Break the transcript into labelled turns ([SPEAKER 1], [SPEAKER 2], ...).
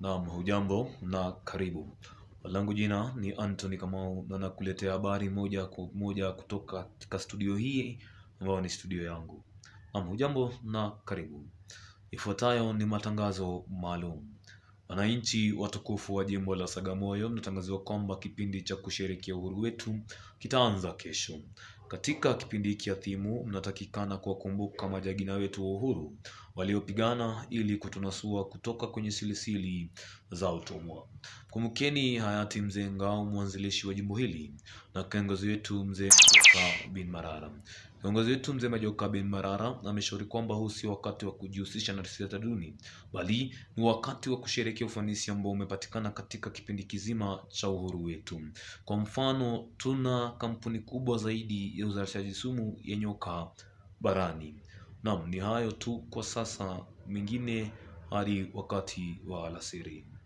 [SPEAKER 1] Naam, hujambo na karibu. Langu jina ni Anthony Kamau na nakuletea habari moja kwa moja kutoka katika studio hii ambayo ni studio yangu. Naam, hujambo na karibu. Ifuatayo ni matangazo maalum. Wananchi watukufu wa jimbo la Sagamoyo mnatangaziwa kwamba kipindi cha kusherehekea uhuru wetu kitaanza kesho. Katika kipindi hiki adhimu mnatakikana kuwakumbuka majagina wetu wa uhuru waliopigana ili kutunasua kutoka kwenye silisili za utumwa. Kumbukeni hayati mzee Ngao, mwanzilishi wa jimbo hili, na kiongozi wetu mzee Majoka bin Marara. Kiongozi wetu mzee Majoka bin Marara ameshauri kwamba huu sio wakati wa kujihusisha na siasa duni, bali ni wakati wa kusherehekea ufanisi ambao umepatikana katika kipindi kizima cha uhuru wetu. Kwa mfano, tuna kampuni kubwa zaidi ya uzalishaji sumu ya nyoka barani. Naam, ni hayo tu kwa sasa, mengine hadi wakati wa alasiri.